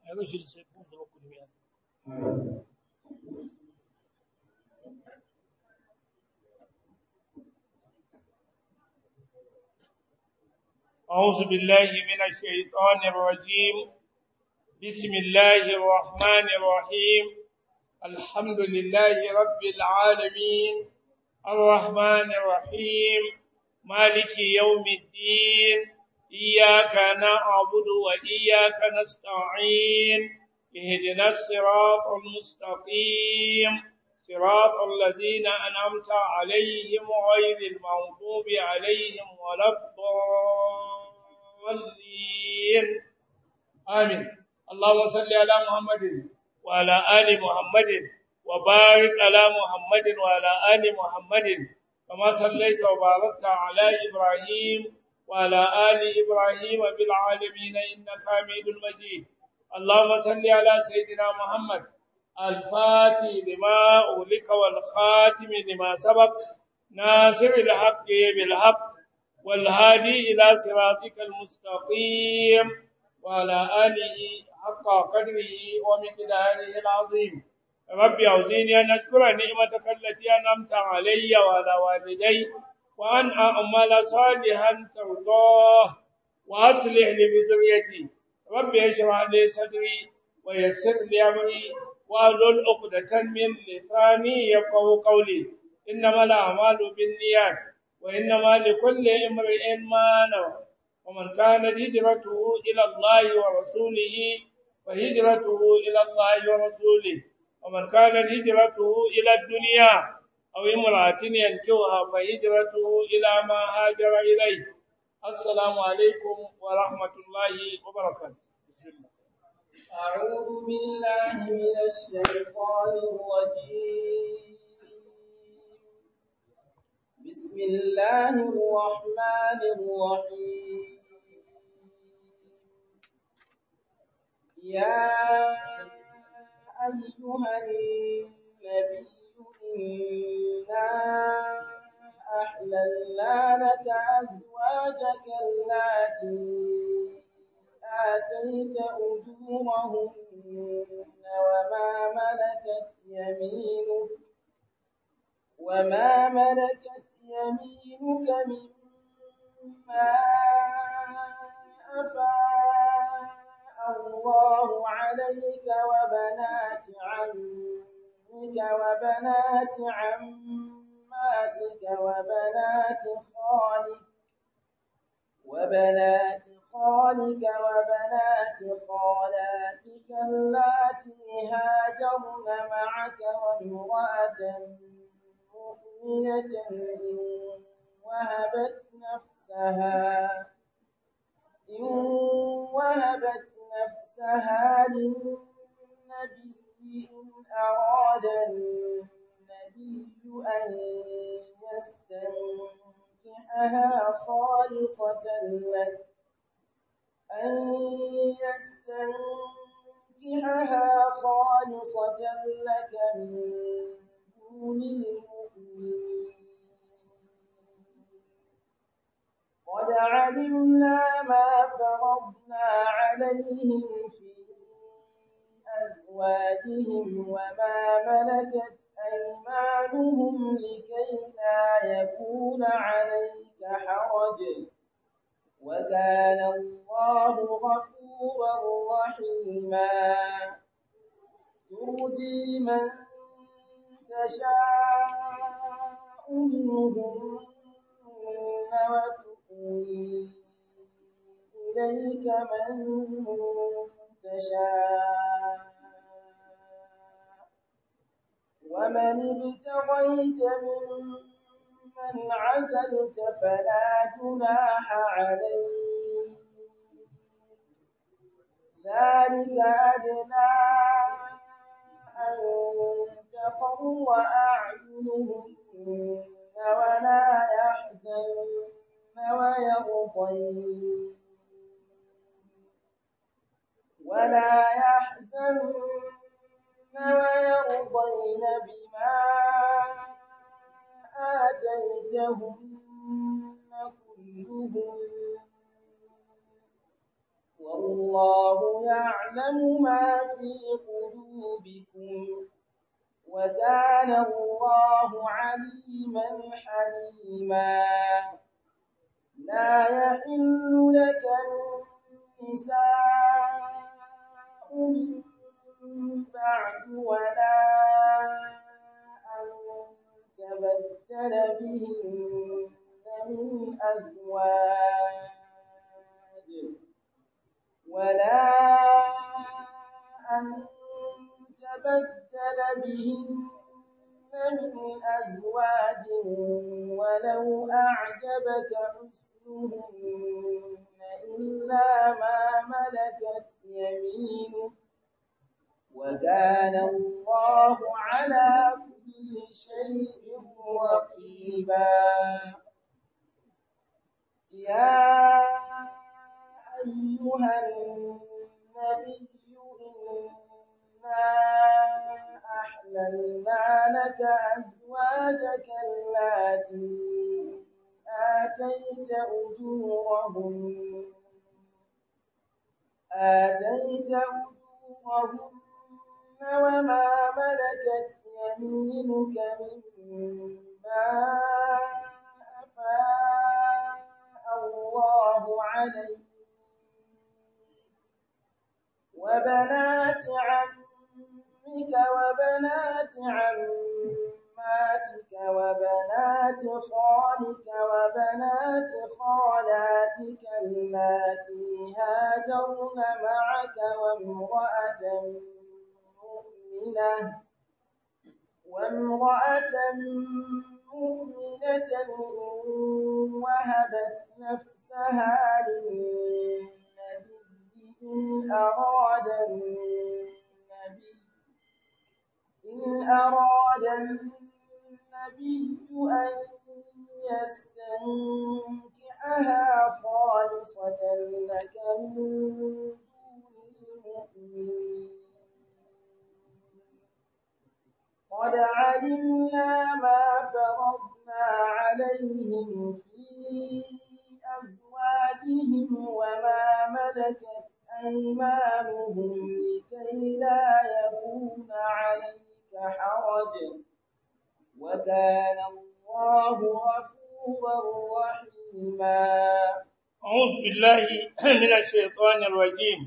Aishi sai kun zo ku duniya. أعوذ بالله من الشيطان الرجيم بسم الله الرحمن الرحيم الحمد لله رب العالمين الرحمن الرحيم مالك يوم الدين إياك نعبد وإياك نستعين اهدنا الصراط المستقيم صراط الذين أنعمت عليهم غير المغضوب عليهم ولا الضالين آمين اللهم صل على محمد وعلى آل محمد وبارك على محمد وعلى آل محمد كما صليت وباركت على إبراهيم وعلى آل إبراهيم بالعالمين إنك حميد مجيد اللهم صل على سيدنا محمد الفاتح لما أغلق والخاتم لما سبق ناصر الحق بالحق والهادي إلى صراطك المستقيم وعلى آله حق قدره ومقداره العظيم ربي أعوذني أن أشكر نعمتك التي أنعمت علي وعلى والدي وأن أعمل صالحا ترضاه وأصلح لي بذريتي ربي اشرح لي صدري ويسر لي أمري واحلل عقدة من لساني يفقهوا قولي إنما الأعمال بالنيات وإنما لكل امرئ ما نوى ومن كانت هجرته إلى الله ورسوله فهجرته إلى الله ورسوله ومن كانت هجرته إلى الدنيا أو امرأة ينكوها فهجرته إلى ما هاجر إليه السلام عليكم ورحمة الله وبركاته أعوذ بالله من الشيطان الرجيم بسم الله الرحمن الرحيم يا أيها النبي إنا أحللنا لك أزواجك اللاتي آتيت أجورهن وما ملكت يمينك وما ملكت يمينك مما أفاء الله عليك وبنات عمك وبنات عماتك وبنات خالك وبنات خالك وبنات خالاتك اللاتي هاجرن معك وامرأة مؤمنة إن وهبت نفسها إن وهبت نفسها للنبي إن أراد النبي أن يستنكحها خالصة لك أن يستنكحها خالصة لك من دون المؤمنين قد علمنا ما فرضنا عليهم في أزواجهم وما ملكت أيمانهم لكي لا يكون عليك حرج وكان الله غفورا رحيما ترجي من تشاء منهم وتؤوي إليك من تشاء ومن ابتغيت ممن عزلت فلا جناح عليك ذلك أدنى أن تقر أعينهن ولا يحزن ويرضين ولا يحزن ويرضين بما آتيتهن كلهم والله يعلم ما في قلوبكم وكان الله عليما حليما لا يحل لك النساء من بعد ولا أن تبدل بهن من أزواج ولا أن تبدل بهن من أزواج ولو أعجبك حسنهن إلا ما ملكت يمينك وكان الله على كل شيء رقيبا يا أيها النبي إنا أحللنا لك أزواجك اللاتي آتيت أجورهن آتيت أجورهن وما ملكت يمينك مما أفاء الله عليك وبنات عمك وبنات عماتك وبنات خالك وبنات خالاتك اللاتي هاجرن معك وامرأة مؤمنة وامرأة مؤمنة إن وهبت نفسها للنبي إن أراد النبي إن أراد النبي أن يستنكحها خالصة لك من دون المؤمنين قد علمنا ما فرضنا عليهم في أزواجهم وما ملكت أيمانهم لكي لا يكون عليك حرج وكان الله غفورا رحيما أعوذ بالله من الشيطان الرجيم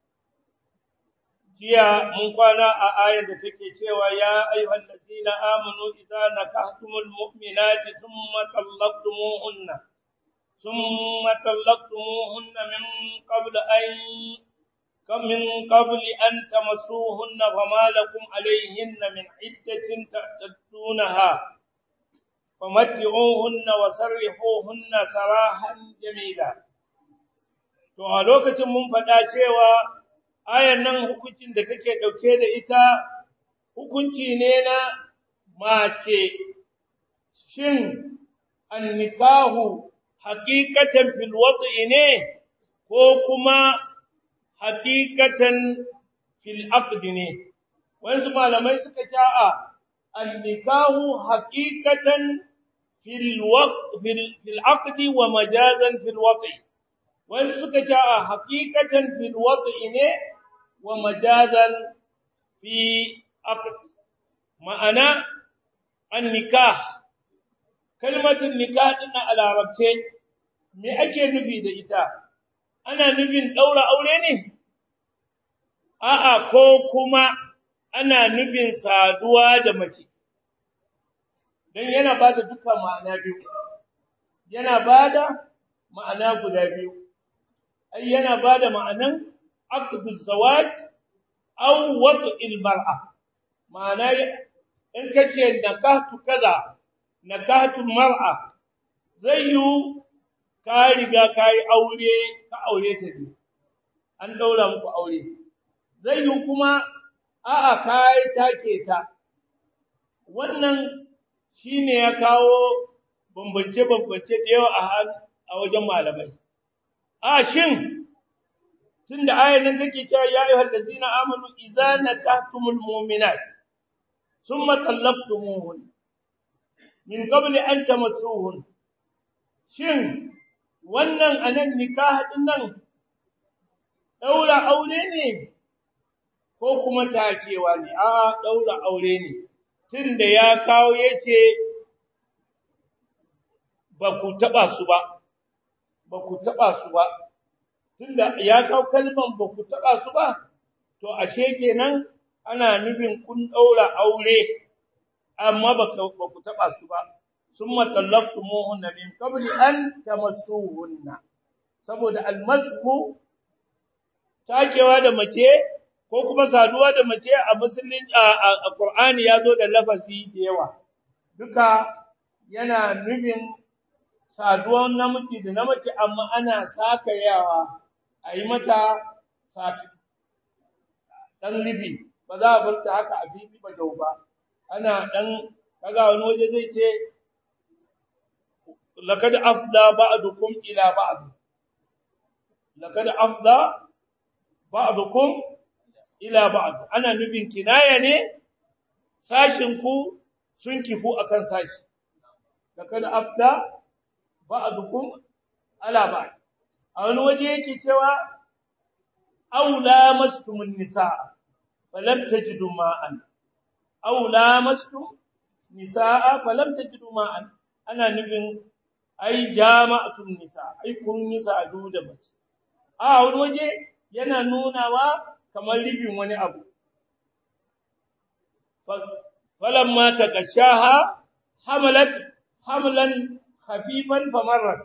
jiya mun kwana a ayar da take cewa ya ayyuhal ladina amanu idza nakahtumul mu'minati thumma talaqtumuhunna thumma talaqtumuhunna min qabl an kam min qabl an tamassuhunna fama lakum alayhinna min iddatin ta'tadunaha famatti'uhunna wa sarrihuhunna sarahan jamila to a lokacin mun faɗa cewa ayan nan hukuncin da kake dauke da ita hukunci ne na mace shin annikahu haqiqatan fil wad'i ne ko kuma haqiqatan fil aqd ne wasu malamai suka ce a annikahu haqiqatan fil waqt fil aqd wa majazan fil wad'i wasu suka ce a haqiqatan fil wad'i ne wa majazan fi aqd ma'ana an-nikah kalmatin nikah din a larabce me ake nufi da ita ana nufin daura aure ne a'a ko kuma ana nufin saduwa da mace dan yana bada dukkan ma'ana biyu yana bada ma'ana guda biyu ai yana bada ma'anan aqdul zawaj aw wad'il mar'a ma'ana in kace nakahtu kaza nakahtu mar'a zai yu ka riga kai aure ka aure ta ne an daura muku aure zai yu kuma a'a kai take ta wannan shine ya kawo bambance bambance da yawa a wajen malamai a shin tunda ayar nan take cewa ya ayyuhal ladzina amanu idza nakahtumul mu'minat thumma talaqtumuhun min qabli an tamassuhun shin wannan anan nikah din nan daura aure ne ko kuma takewa ne a daura aure ne tunda ya kawo yace ba ku taba su ba ba ku taba su ba tunda ya kawo kalman ba ku taba su ba to ashe kenan ana nufin kun daura aure amma ba ku taba su ba summa tallaqtumuhunna min qabli an tamassuhunna saboda almasku takewa da mace ko kuma saduwa da mace a musulmin a Qur'ani yazo da lafazi da yawa duka yana nufin saduwan namiji da namace amma ana sakayawa a yi mata dan libi ba za a bar ta haka a bibi ba jau ba ana dan kaga wani waje zai ce laqad afda ba'dukum ila ba'd laqad afda ba'dukum ila ba'd ana nufin kinaya ne sashin ku sun kifu akan sashi laqad afda ba'dukum ala ba'd a wani waje yake cewa aula mastumun nisa falam tajidu ma'an aula mastum nisaa falam tajidu ma'an ana nufin ai jama'atun nisa ai kun yi sadu da mace a wani waje yana nunawa kamar ribin wani abu falamma takashaha hamalat hamlan khafifan famarrat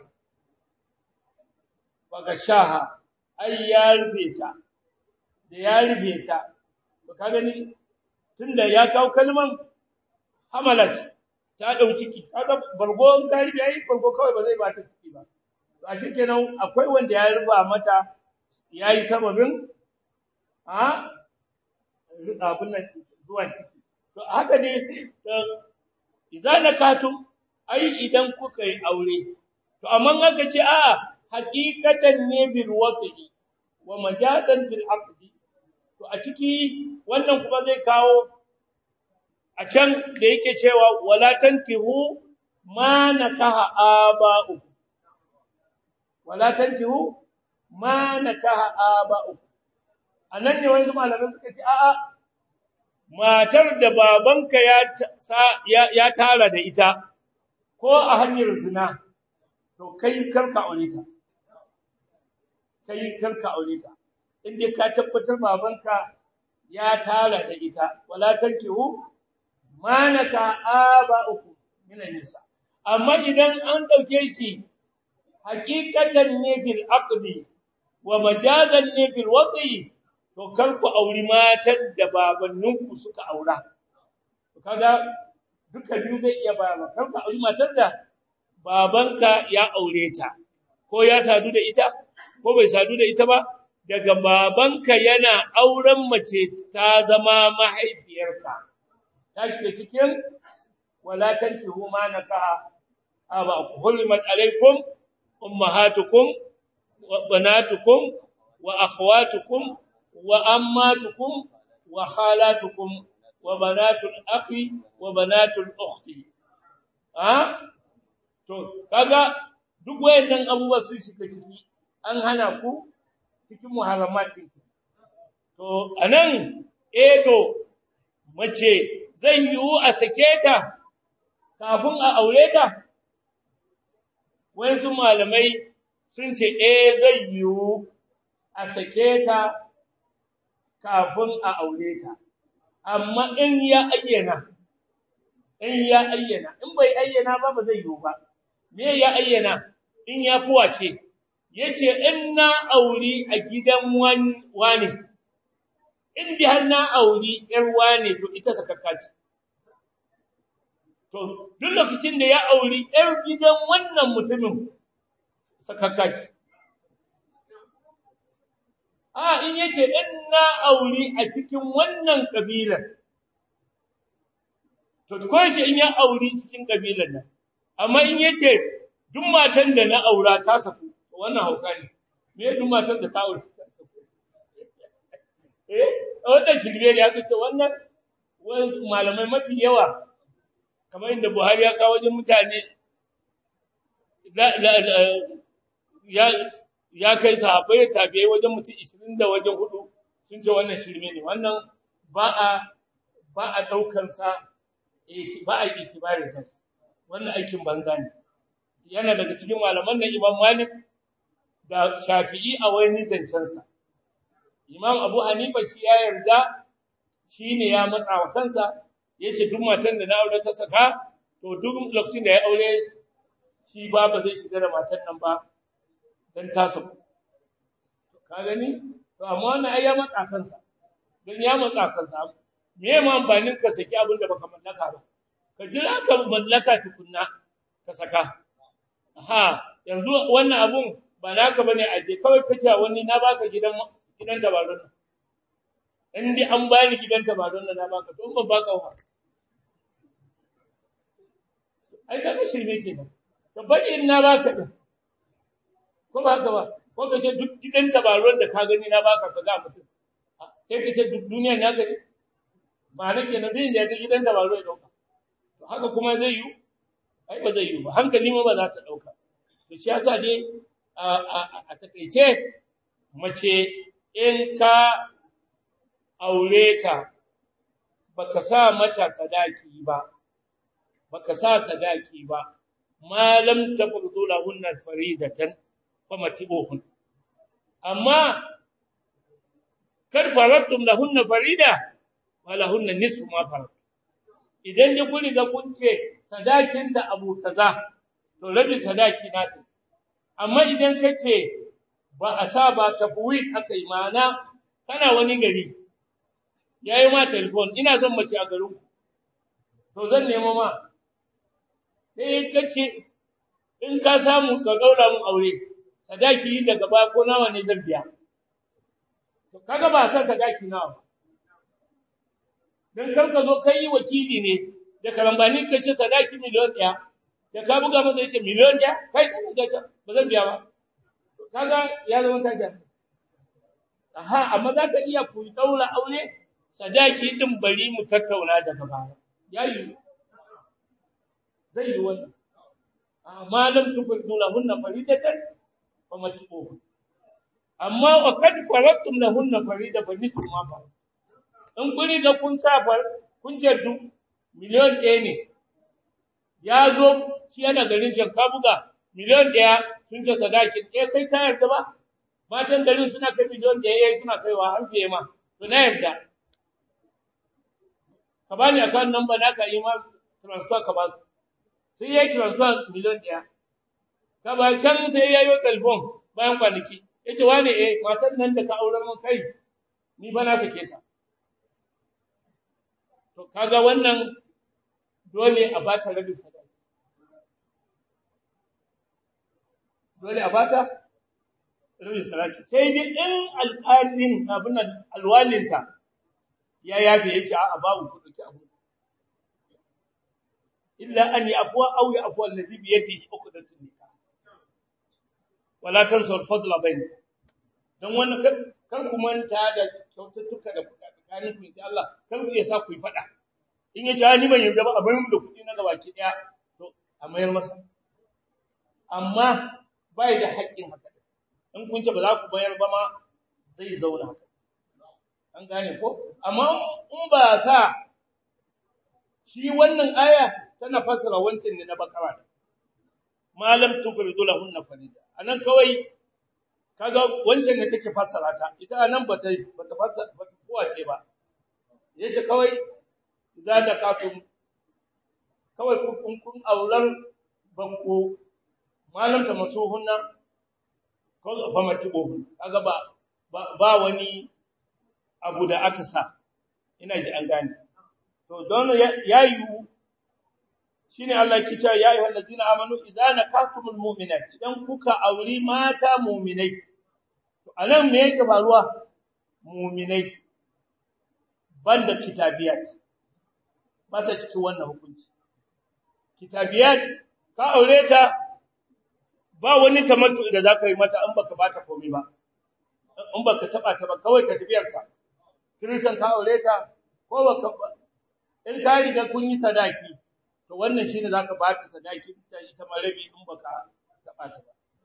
fagashaha ai ya rufe ta da ya rufe ta ka gani tunda ya kawo kalman hamalat ta dau ciki kaga bargo in ka rufe ai bargo kawai ba zai ba ta ciki ba to a kenan akwai wanda ya ruba mata yayi sababin a abin nan zuwa ciki to haka ne idan nakatum ai idan kuka yi aure to amma aka ce a'a haqiqatan ne bil waqi wa majadan fil aqdi to a ciki wannan kuma zai kawo a can da yake cewa wala tankihu ma nakaha aba'u wala tankihu ma nakaha aba'u anan ne wani malamai suka ce a'a matar da babanka ya ya tara da ita ko a hanyar zina to kai karka aure ta kai karka aure ta inda ka tabbatar babanka ya tara da ita wala tankihu manaka aba'ukum min nisa amma idan an dauke shi haqiqatan ne fil aqdi wa majazan ne fil wati to kar ku auri matan da babanninku suka aura to kaga duka biyu zai iya bayarwa kar ku auri matar da babanka ya aure ta ko ya sadu da ita ko bai sadu da ita ba daga babanka yana auren mace ta zama mahaifiyarka ta shiga cikin wala tankihu ma nakaha aba hulmat alaikum ummahatukum wa banatukum wa akhawatukum wa ammatukum wa khalatukum wa banatul akhi wa banatul ukhti ha to kaga duk wayannan abubuwa sun shiga ciki an hana ku cikin muharramat din to anan eh to mace zan yiwu a sake ta kafin a aure ta wayansu malamai sun ce eh zai yiwu a sake ta kafin a aure ta amma in ya ayyana in ya ayyana in bai ayyana ba ba zai yiwu ba me ya ayyana in ya fuwace yace in na auri a gidan wani in bi har na auri yar wane to ita sakakka ce to duk lokacin da ya auri yar gidan wannan mutumin sakakka ce a in yace in na auri a cikin wannan kabilar to ko yace in ya auri cikin kabilar nan amma in yace duk matan da na aura ta saku wannan hauka ne me duk matan da ka aure ta saku eh wannan shirme ne aka ce wannan malamai mafi yawa kamar inda Buhari ya kawo wajen mutane ya ya kai sahabbai tabi'ai wajen mutum 20 da wajen hudu sun ce wannan shirme ne wannan ba a ba a daukar sa ba a itibarin sa wannan aikin banza ne yana daga cikin malaman nan Imam Malik da Shafi'i a wani zancen sa Imam Abu Hanifa shi ya yarda shine ya matsa wa kansa yace duk matan da na aure ta saka to duk lokacin da ya aure shi ba ba zai shiga da matan nan ba dan tasa ka gani to amma wannan ai ya matsa kansa dan ya matsa kansa me ma amfanin ka saki abin da baka mallaka ba ka jira ka mallaka tukunna ka saka ha yanzu wannan abun ba naka bane aje kawai kace wani na baka gidan gidan tabarun nan in dai an bani gidan tabarun nan na baka to ban baka ba ai kaga shirme kenan ka bari in na baka din ko ba haka ba ko ka ce duk gidan tabaruwan da ka gani na baka ka ga mutum sai ka ce duk duniya na gani ba na kenan bin da ga gidan tabaruwa ya dauka to haka kuma zai yi ai ba zai yi ba hankali ma ba za ta dauka to shi yasa dai a a a takeice mace in ka aure ta baka sa mata sadaki ba baka sa sadaki ba ma lam tafrudu lahunna faridatan famatibuhun amma kar faradtum lahunna farida walahunna nisfu ma farad idan ya kuri ga kunce sadakin da abu kaza to rabin sadaki nata amma idan kace ba a sa ba tafwid akai mana kana wani gari yayi ma telefon ina son mace a garin to zan nemo ma sai kace in ka samu ka daura mun aure sadaki daga ba ko nawa ne zan biya to kaga ba sa sadaki nawa dan kar ka zo kai wakili ne da karambani ka ce sadaki miliyon ɗaya da ka buga masa yace miliyon ɗaya kai ka ga ta ba zan biya ba kaga ya zama tashi aha amma za ka iya ku daura aure sadaki din bari mu tattauna daga baya yayi zai yi wannan amma lam tufridu lahunna faridatan famatuhu amma wa kad faradtum lahunna farida fa nisfu ma fa in kuri da kun sa far kun jaddu miliyon ɗaya ne ya zo shi yana garin janka buga miliyon ɗaya sun ce sadakin ɗaya kai ka yarda ba matan garin suna kai miliyon ɗaya yayi suna kaiwa har fiye ma to na yarda ka bani account number naka yi ma transfer ka ba sai yayi transfer miliyon ɗaya ka ba can sai yayi telefon bayan kwanaki yace wane eh matan nan da ka aurar mun kai ni ba na sake ta to kaga wannan dole a bata rabin sadaki dole a bata rabin sadaki sai dai in al'adin abin alwalinta ya yafe yace a babu ku dauki abu illa an yafwa aw yafwa allazi bi yadihi uqdatun nikah wala tansu al-fadla bainakum dan wannan kan ku manta da kyaututtuka da tsakanin ku da Allah kan ku yasa ku yi fada in ya ja ni ban yarda ba a bayar da kuɗi na gabaki daya to a mayar masa amma bai da haƙƙin haka in kun ce ba za ku bayar ba ma zai zauna haka an gane ko amma in ba sa shi wannan aya tana fassara wancan ne na bakara malam tufridu lahunna farida anan kawai kaga wancan ne take fassara ta ita anan bata bata fassara bata kowace ba yace kawai idza dakatum kawai kun kun aurar banko malam ta masuhunna ko ba matibo kaga ba ba wani abu da aka sa ina ji an gane to don ya yiwu shine Allah yake cewa ya ayyuhal ladina amanu idza nakatumul mu'minat idan kuka auri mata mu'minai to anan me yake faruwa mu'minai banda kitabiyat ba sa cikin wannan hukunci kitabiyat ka aure ta ba wani tamattu da zaka yi mata an baka bata komai ba in baka taba ta ba kawai ka tafiyar ka kirisan ka aure ta ko baka in ka riga kun yi sadaki to wannan shine zaka ba ta sadaki ta ita ma rabi in baka taba ta ba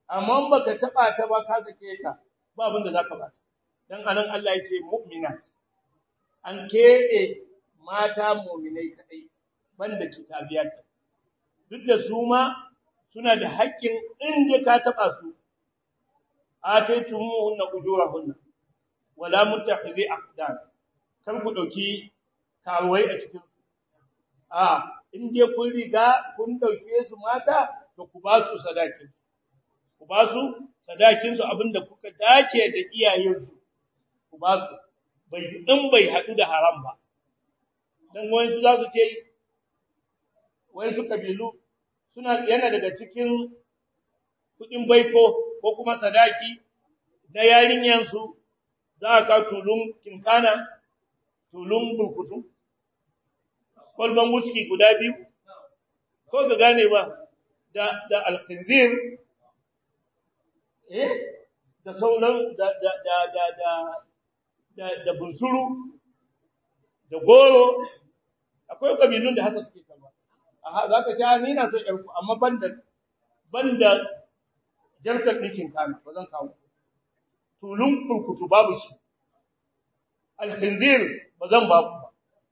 amma baka taba ta ba ka sake ta ba abin da zaka bata dan anan Allah ya ce mu'minat an kebe mata mu'minai kadai banda kitabiyat duk da su ma suna da haƙƙin inda ka taba su ataytumuhunna ujurahunna wala mutakhizi aqdan kar ku dauki karuwai a cikin a in dai kun riga kun dauke su mata to ku ba su sadakin ku ba su sadakin su abinda kuka dace da iyayensu ku ba su bai in bai hadu da haram ba dan wani su za su ce wai su kabilu suna yana daga cikin kudin baiko ko kuma sadaki na yarinyan su za ka tulun kinkana tulun bulkutu kwalban wuski guda biyu ko ga gane ba da da alkhinzir eh da sauran da da da da da da, da bunsuru da goro akwai kabilun da haka suke kama aha zaka ci ni na so yarku amma banda banda jarkar dikin kana ba zan kawo tulun kurkutu babu shi alkhinzir ba zan ba ku ba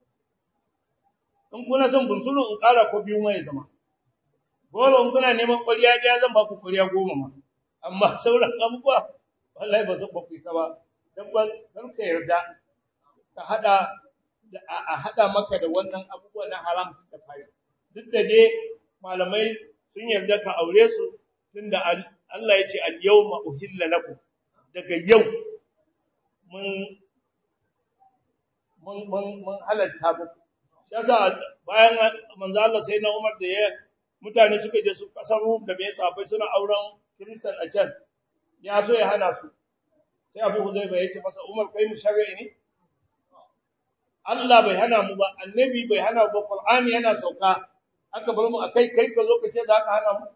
in kuna son bunsuru in kara ko biyu mai zama goro in kuna neman ƙwariya ɗaya zan ba ku ƙwariya goma ma amma sauran abubuwa wallahi ba zan ba ku isa ba dan ba dan ka yarda ka hada da a hada maka da wannan abubuwa na haram da fari duk da dai malamai sun yarda ka aure su tunda Allah ya ce al-yawma uhilla lakum daga yau mun mun mun mun halatta muku yasa bayan manzo Allah sai na Umar da ya mutane suka je su kasar Rum da bai safai suna auren Kristan a can ya so ya hana su sai Abu Huzaifa ya ce masa Umar kai mu shari'i ne Allah bai hana mu ba annabi bai hana ba Qur'ani yana sauka aka bar mu akai kai ka zo ka ce za ka hana mu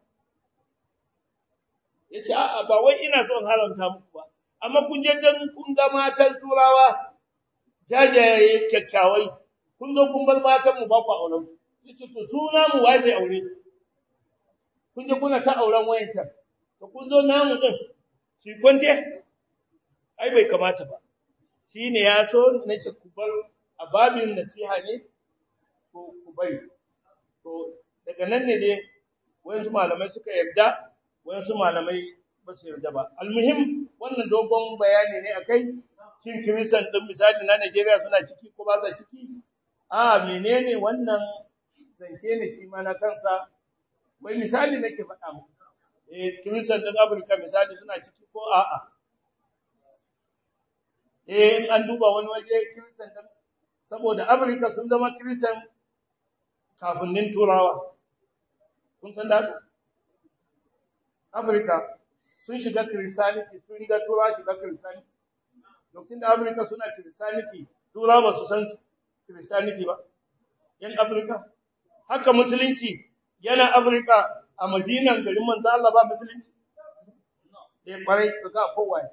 yace a'a ba wai ina son haramta muku ba amma kun je dan kun ga matan turawa jajaye kyakkyawai kun zo kun bar matan mu ba ku auren yace to suna mu wai zai aure kun je kuna ta auren wayancan to kun zo namu din shi kwante ai bai kamata ba shine ya so nace ku bar ababin nasiha ne ko ku bari to daga nan ne dai wayansu malamai suka yarda wayansu malamai ba su yarda ba almuhim wannan dogon bayani ne akai shin kiristan din misali na Najeriya suna ciki ko ba sa ciki a menene wannan zance ne shi ma na kansa wai misali nake faɗa muku eh kiristan din Afirka misali suna ciki ko a'a eh in an duba wani waje kiristan din saboda Afirka sun zama kiristan kafinnin turawa kun san da Afirka sun shiga Christianity sun riga Turawa shiga Christianity lokacin da Afirka suna Christianity Turawa ba su san Christianity ba yan Afirka haka musulunci yana Afirka a Madinan garin manzo Allah ba musulunci eh kwarai kaga kowai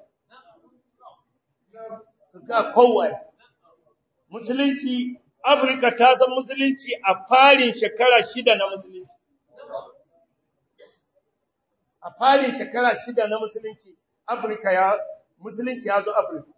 kaga kowai musulunci Afirka ta san musulunci a farin shekara shida na musulunci a farin shekara shida na musulunci Afirka ya musulunci ya zo Afirka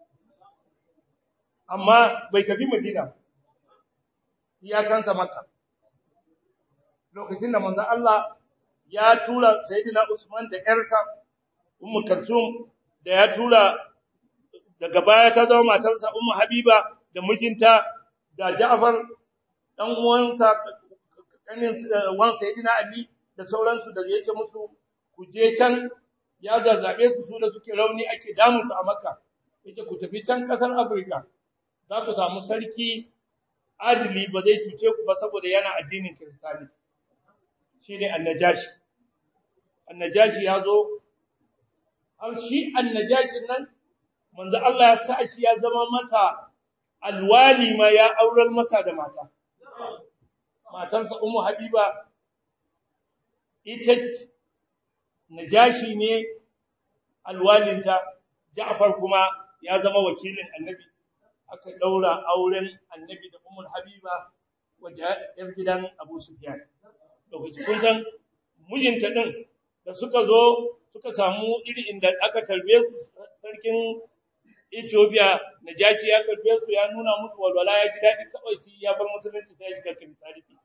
amma bai tafi Madina iyakansa Makka lokacin da manzon Allah ya tura Sayyidina Usman da ƴarsa Ummu Kalsum da ya tura daga baya ta zama matarsa Ummu Habiba da mijinta da Ja'far dan uwansa kanin wan Sayyidina Ali da sauransu da yake musu ku je can ya zazzabe su su da suke rauni ake damun su a Makka yace ku tafi can kasar Afirka za ku samu sarki adili ba zai cuce ku ba saboda yana addinin Kiristanci shine annajashi annajashi ya zo har shi annajashin nan manzo Allah ya sa shi ya zama masa alwali ma ya aurar masa da mata matarsa ummu habiba ita najashi ne alwalinta Ja'far kuma ya zama wakilin annabi aka daura auren annabi da ummul habiba wajen yar gidan Abu Sufyan lokaci kun san mijinta din da suka zo suka samu iri inda aka tarbe su sarkin Ethiopia Najashi ya karbe su ya nuna musu walwala ya ji daɗi kawai sai ya bar musulunci sai ya shiga kiristaniti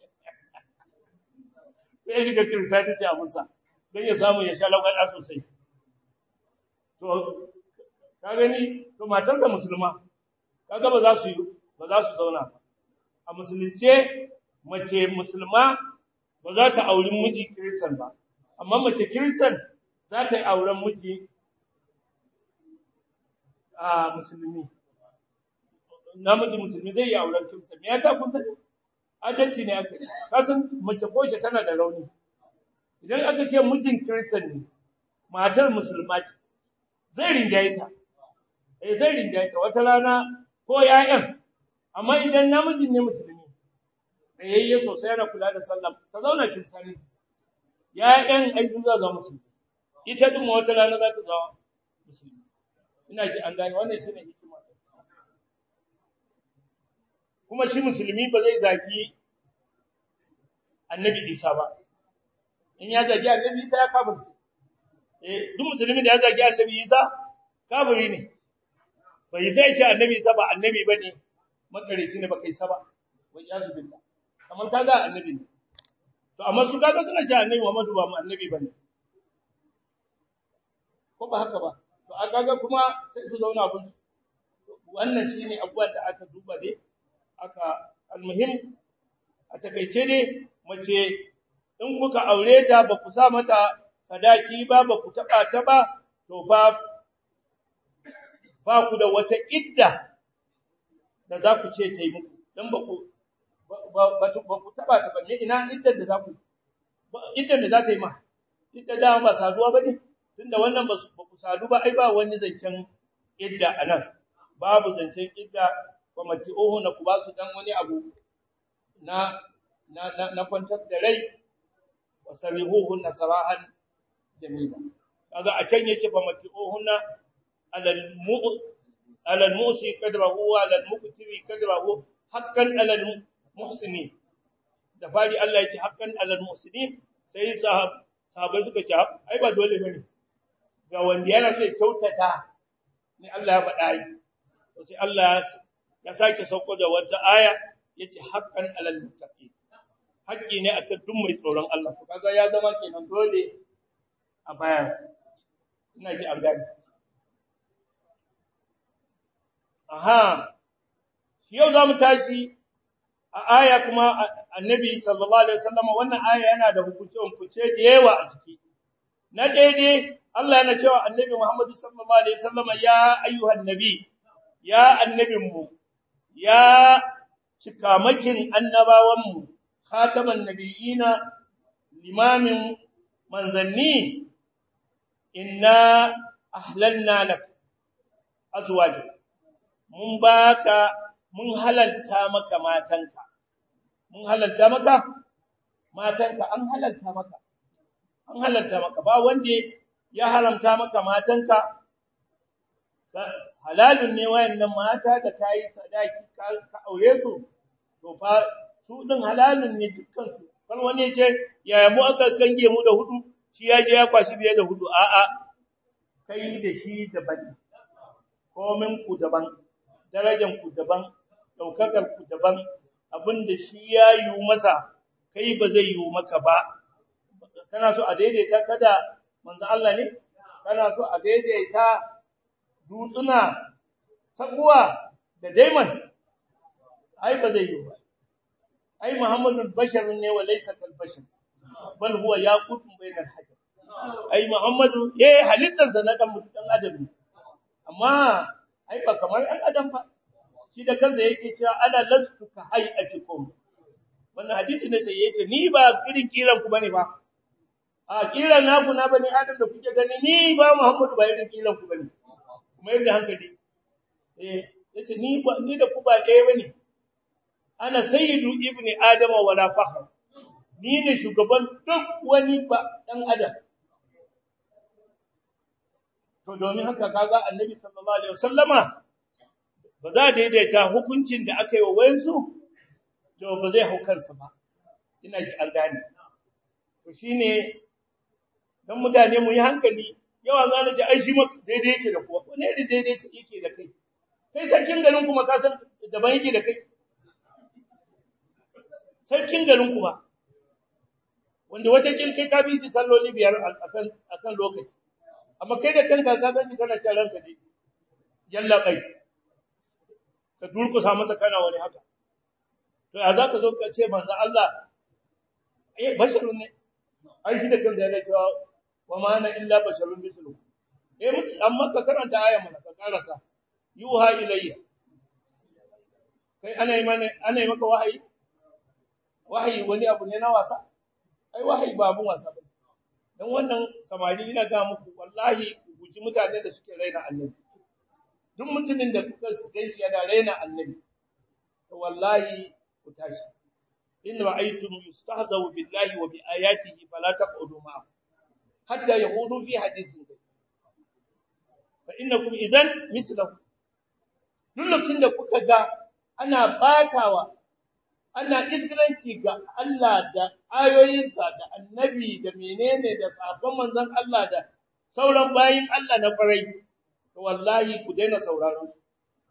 sai ya shiga kiristaniti a musa don ya samu ya sha lagwada sosai to ka gani to matarsa musulma kaga ba za su yi ba za su zauna ba a musulunce mace musulma ba za ta auri miji kiristan ba amma mace kiristan za ta yi auren miji a musulmi namiji musulmi zai yi auren kiristan me yasa kun sani adalci ne aka yi kasan mace ko shi tana da rauni idan aka ce mijin kiristan ne matar musulma ce zai rinjaye ta eh zai rinjaye ta wata rana ko ƴaƴan amma idan namijin ne musulmi tsayayye sosai yana kula da sallah ta zauna kirisani ƴaƴan ai za ga musulmi ita din wata rana za ta zama musulmi ina ji an gane wannan shine hikima kuma shi musulmi ba zai zagi annabi Isa ba in ya zagi annabi Isa ya kafirce eh duk musulmi da ya zagi annabi Isa kafiri ne bai sai ce annabi Isa ba annabi bane makareci ne ba kai sa ba wa iyazu billah kamar kaga annabi ne to amma su kaga suna ce annabi Muhammadu ba mu annabi bane ko ba haka ba to a kaga kuma sai su zauna abun wannan shine abubuwan da aka duba dai aka almuhim a takeice ne mace in kuka aure ta ba ku sa mata sadaki ba ba ku taba ta ba to ba ba ku da wata idda da za ku ce ta yi muku dan ba ku ba ku taba ta ba me ina iddar da za ku iddar da za ta yi ma idda da ba saduwa ba ne tunda wannan ba ku sadu ba ai ba wani zancen idda anan babu zancen idda wa mati'uhu na ku ba su dan wani abu na na na kwantar da rai wa sarihuhu na sarahan jamila kaga a can yace fa mati'uhu na alal mu alal musi kadrahu wa alal muqtiri kadrahu haqqan alal muhsini da fari Allah yace haqqan alal muhsinin sai sahab sahabbai suka ce ai ba dole bane ga wanda yana so kyautata ni Allah ya faɗa yi sai Allah ya sake sauko da wata aya yace haqqan alal muttaqin haƙƙi ne akan duk mai tsoron Allah to kaga ya zama kenan dole a baya ina ji an gani aha yau zamu tashi a aya kuma annabi sallallahu alaihi wasallam wannan aya yana da hukunce hukunce da yawa a ciki na daidai Allah yana cewa annabi Muhammad sallallahu alaihi wasallam ya ayyuhan nabi ya annabinmu ya cikamakin annabawanmu khataman nabiyina limamin manzanni inna ahlalna lak azwaj mun baka mun halalta maka matanka mun halalta maka matanka an halalta maka an halalta maka ba wanda ya haramta maka matanka halalun ne wayannan mata da kai sadaki ka aure su to fa su din halalun ne dukkan su kan wani yace yaya mu aka kange mu da hudu shi ya je ya kwashi biye da hudu a a kai da shi daban komin ku daban darajan ku daban daukakar ku daban abinda shi ya yi masa kai ba zai yi maka ba kana so a daidaita kada manzo Allah ne kana so a daidaita dutsuna sakuwa da daiman ai ba zai yi ba ai muhammadu bashar ne wa laysa kal bashar bal huwa yaqutun bainal hajar ai muhammadu eh halittar sa na dan dan adam ne amma ai ba kamar an adam ba shi da kansa yake cewa ana lastu ka hayatikum wannan hadisi ne sai yake ni ba irin kiran ku bane ba a kiran naku na bani adam da kuke gani ni ba muhammadu ba irin kiran ku bane kuma yadda hankali eh yace ni ba ni da ku ba ɗaya bane ana sayyidu ibni adam wa la fakhr ni ne shugaban duk wani ba dan adam to domin haka kaga annabi sallallahu alaihi wasallama ba za daidaita hukuncin da aka yi wa wayansu to ba zai hau kansa ba ina ji an gane to shine dan mutane mu yi hankali yawa za na ce ai shi ma daidai yake da kuwa wani da daidai yake da kai kai sarkin garin kuma ka san daban yake da kai sarkin garin kuma wanda wata kin kai ka bi shi salloli biyar akan akan lokaci amma kai da kanka ka ganci kana cin ranka dai yalla kai ka durkusa masa kana wani haka to ya zaka zo ka ce manzo Allah eh basharun ne ai shi da kansa yana cewa wa ma ana illa basharun mislu eh amma ka karanta aya mana ka karasa yuha ilayya kai ana yi mana ana yi maka wahayi wahayi wani abu ne na wasa ai wahayi ba abun wasa ba dan wannan samari ina ga muku wallahi ku guji mutane da suke raina annabi duk mutumin da kuka ganshi yana raina annabi to wallahi ku tashi in ra'aytum yustahzawu billahi wa bi ayatihi fala taqudu ma'a hatta yahudu fi hadithin fa innakum idan mislahu duk lokacin da kuka ga ana batawa ana isgiranci ga Allah da ayoyinsa da annabi da menene da sabon manzon Allah da sauran bayin Allah na farai to wallahi ku daina sauraron su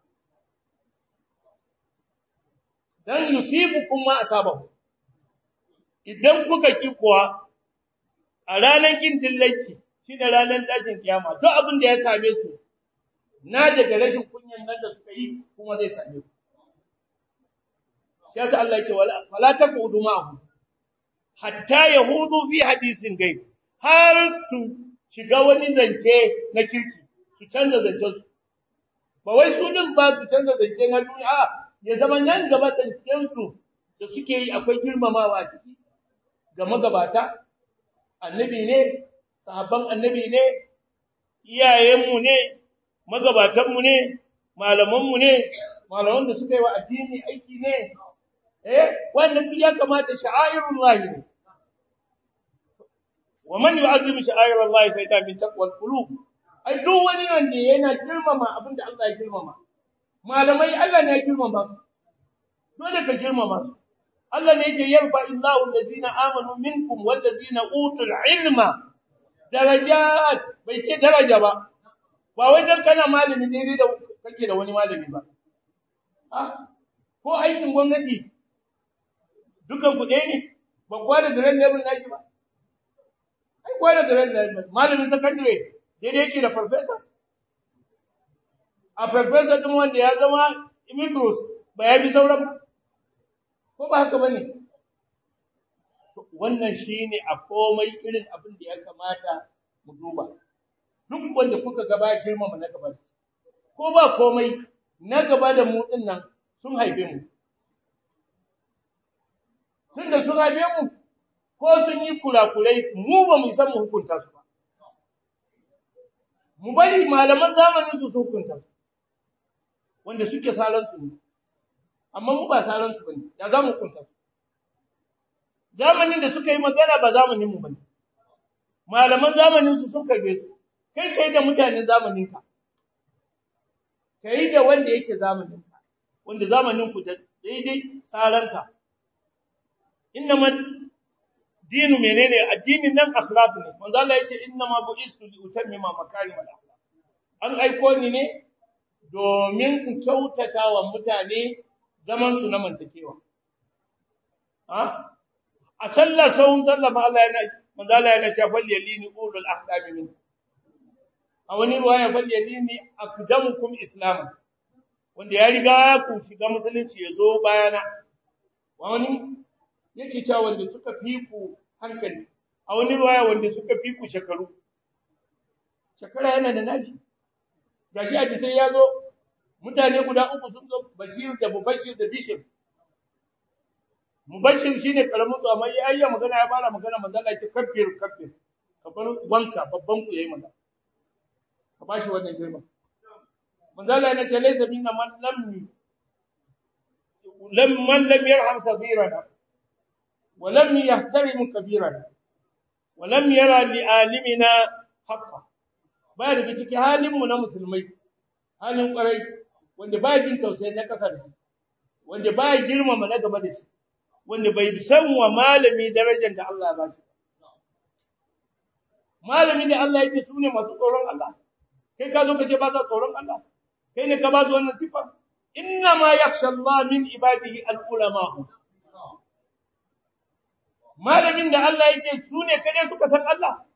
dan yusibukum ma asabahu idan kuka ki kuwa a ranar kin dillaci shi da ranar tashin kiyama duk abin da ya same su na daga rashin kunyan nan da suka yi kuma zai same ku shi yasa Allah yake wala fala taqudu ma'ahu hatta yahudu fi hadisin gaib har su shiga wani zance na kirki su canza zancen su ba wai su din ba su canza zance na duniya ya zama nan gaba zancen su da suke yi akwai girmamawa a ciki ga magabata annabi ne sahabban annabi ne iyayenmu ne magabatanmu ne malamanmu ne malaman da suka yi wa addini aiki ne eh wannan duk ya kamata sha'airullah ne wa man yu'azzimu sha'airullah fa ita min taqwal qulub ai duk wani wanda yana girmama abinda Allah ya girmama malamai Allah ne ya girmama dole ka girmama su Allah ne yake yarfa illahu allazina amanu minkum wallazina utul ilma darajat bai ce daraja ba ba wai dan kana malami ne da kake da wani malami ba ah ko aikin gwamnati dukan ku ɗaya ne ba kwa da grade level nashi ba ai kwa da grade level malamin secondary daidai yake da professors a professor din wanda ya zama immigrants ba ya bi sauran ba ko ba haka bane wannan shine a komai irin abin da ya kamata mu duba duk wanda kuka gaba girmama na gaba ko ba komai na gaba da mu din nan sun haife mu tunda sun haife mu ko sun yi kurakurai mu ba mu san mu hukunta su ba mu bari malaman zamanin su su hukunta su wanda suke saran su ne amma mu ba saran su bane ya za mu hukunta su zamanin da suka yi magana ba zamanin mu bane malaman zamanin su sun karbe su kai kai da mutanen zamanin ka kai da wanda yake zamanin ka wanda zamanin ku da daidai saranka innamal dinu menene addinin nan akhlaq ne manzo Allah yace innama bu'istu li utammima makarim al-akhlaq an aiko ni ne domin in kyautata wa mutane zaman su na mantakewa ha a sallah sawun sallama Allah yana manzo Allah yana cewa fal yalini ulul ahlam min a wani ruwaya fal yalini aqdamukum islam wanda ya riga ku shiga musulunci ya zo bayana wani yake cewa wanda suka fi ku hankali a wani ruwaya wanda suka fi ku shekaru shekara yana da nashi gashi a sai ya zo mutane guda uku sun zo bashir da mubashir da bishir mubashir shine karamin su amma ya ayya magana ya fara magana manzo Allah ya ce kabbir kabbir ka bar wanka babban ku yayi magana ka bashi wannan girma manzo Allah ya ce laysa minna man lam lam man lam yarham sabirana ولم يحترم كبيرنا ولم يرى لعالمنا حقا ba daga cikin halinmu na musulmai halin kwarai wanda ba jin tausayi na kasa da shi wanda ba girmama na gaba da shi wanda bai san wa malami darajar da Allah ba shi malami da Allah yake su ne masu tsoron Allah kai ka zo ka ce ba sa tsoron Allah kai ne ka ba su wannan sifa inna ma yakhsha Allah min ibadihi al-ulama malamin da Allah yake su ne kade suka san Allah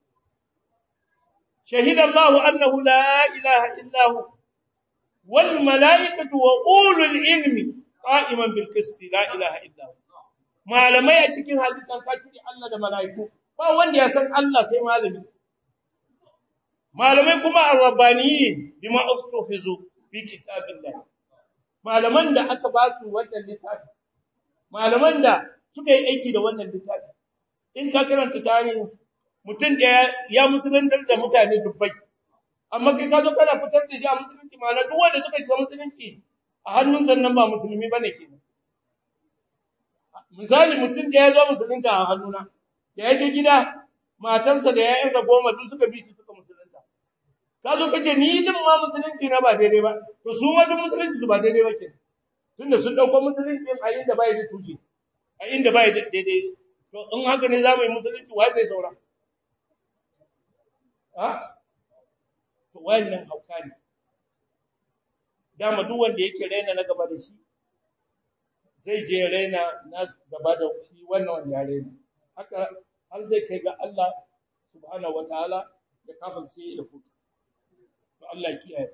shahida Allah annahu la ilaha illa hu wal malaikatu wa ulul ilmi qa'iman bil qist la ilaha illa hu malamai a cikin hadisan kafiri Allah da malaiku ba wanda ya san Allah sai malami malamai kuma arabaniyin bima ustufizu fi kitabillah malaman da aka ba su wannan littafi malaman da suka yi aiki da wannan littafi in ka karanta tarihin mutum da ya musulunta da mutane dubbai amma kai ka zo kana fitar da shi a musulunci ma duk wanda suka shiga musulunci a hannun sannan ba musulmi bane kenan misali mutum da ya zo musulunta a hannuna da ya je gida matansa da ƴaƴansa goma duk suka bi shi suka musulunta ka zo kace ni din ma musulunci na ba daidai ba to su ma duk musulunci su ba daidai ba ke tunda sun dauko musulunci a inda bai da tushe a inda bai da daidai to in haka ne za mu yi musulunci wai zai saura ha to wannan hauka ne dama duk wanda yake raina na gaba da shi zai je raina na gaba da shi wannan wanda ya raina haka har zai kai ga Allah subhanahu wataala ya kafirce da kuka to Allah kiyaye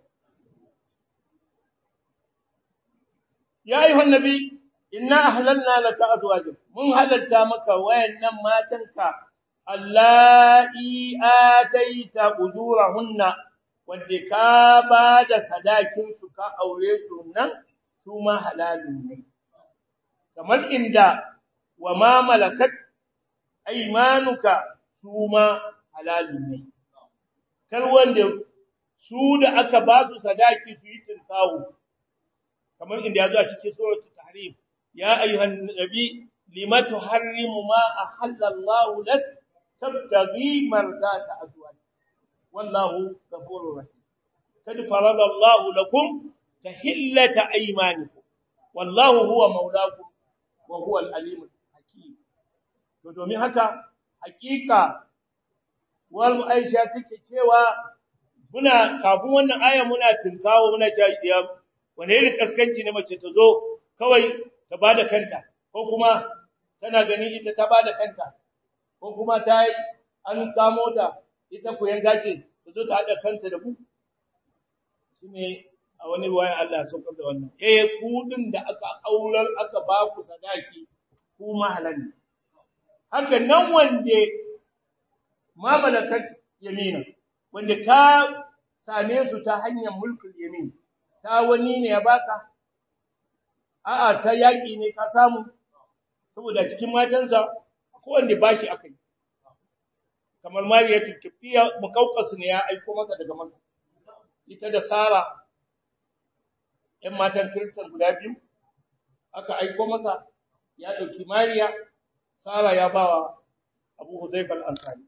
ya ayyuhan nabi inna ahlalna laka azwajak mun halatta maka wayannan matanka allati ataita ujurahunna wanda ka ba da sadakin su ka aure su nan su ma halalun ne kamar inda wa ma malakat aymanuka su ma halalun ne kar wanda su da aka ba su sadaki su yi tinkawo kamar inda yazo a cikin suratul tahrim ya ayyuhan nabi lima tuharrimu ma ahalla Allah lak tabtaghi mardata azwaj wallahu ghafurur rahim kad farada Allah lakum tahillata aymanikum wallahu huwa maulakum wa huwa al-alim hakim to domin haka hakika wal aisha take cewa muna kafin wannan aya muna tinkawo muna cewa wani irin kaskanci ne mace ta zo kawai ta bada kanta ko kuma tana gani ita ta bada kanta ko kuma ta yi an kamo ta ita ku yanga ce ta zo ta hada kanta da mu shine a wani wayan Allah saukar da wannan eh kudin da aka aurar aka ba ku sadaki ku mahalan ne haka nan wanda ma malakat yamina wanda ka same su ta hanyar mulkul yamin ta wani ne ya baka a'a ta yaki ne ka samu saboda cikin matansa ko wanda bashi akai kamar mariyatul kifiya mukaukas ne ya aiko masa daga masa ita da sara ɗan matan kristan guda biyu aka aiko masa ya ɗauki mariya sara ya bawa abu huzaifa al-ansari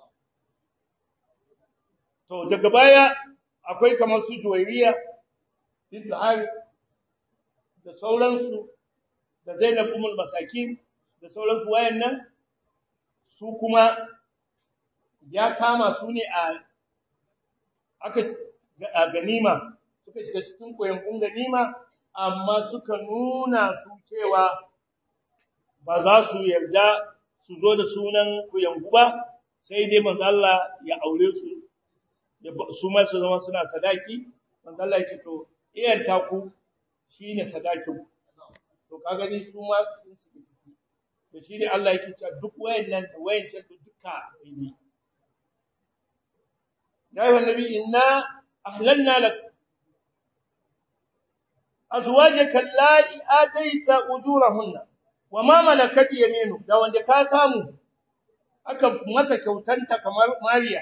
to daga baya akwai kamar su juwairiya bint harith da sauransu da zainab umul masakin da sauransu wayannan su kuma ya kama su ne a aka a ganima suka shiga cikin koyon ganima amma suka nuna su cewa ba za su yarda su zo da sunan kuyangu ba sai dai manzo Allah ya aure su su ma su zama suna sadaki manzo Allah ya ce to iyan taku shine sadakin to kaga ni su ma sun shiga ciki to shine Allah yake cewa duk wayannan da wayancan duka ne ya ayyuhan nabi inna ahlalna lak azwajaka allati ataita ujurahunna wama malakat yaminu da wanda ka samu aka maka kyautanta kamar mariya